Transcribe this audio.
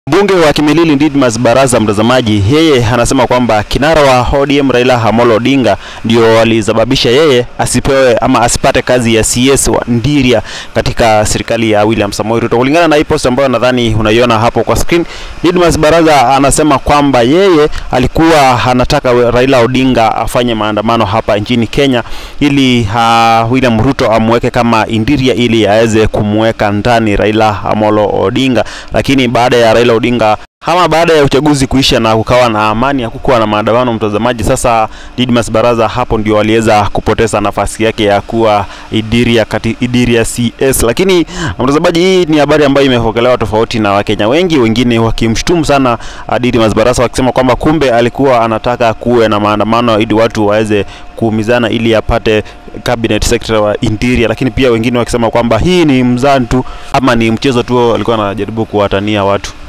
Mbunge wa Kimilili Didmas Baraza, mtazamaji, yeye anasema kwamba kinara wa ODM Raila Amolo Odinga ndio walisababisha yeye asipewe ama asipate kazi ya CS wa Ndiria katika serikali ya William Samoei Ruto. Kulingana na hii post ambayo nadhani unaiona hapo kwa screen, Didmas Baraza anasema kwamba yeye alikuwa anataka Raila Odinga afanye maandamano hapa nchini Kenya ili uh, William Ruto amweke kama Indiria ili aweze kumweka ndani Raila Amolo Odinga, lakini baada ya Raila Odinga ama baada ya uchaguzi kuisha na kukawa na amani, hakukuwa na maandamano mtazamaji. Sasa Didmas Baraza hapo ndio waliweza kupoteza nafasi yake ya kuwa Idiria kati Idiria CS. Lakini mtazamaji, hii ni habari ambayo imepokelewa tofauti na Wakenya wengi, wengine wakimshtumu sana Didmas Baraza wakisema kwamba kumbe alikuwa anataka kuwe na maandamano ili watu waweze kuumizana ili apate cabinet secretary wa interior, lakini pia wengine wakisema kwamba hii ni mzaa tu ama ni mchezo tu, alikuwa anajaribu kuwatania watu.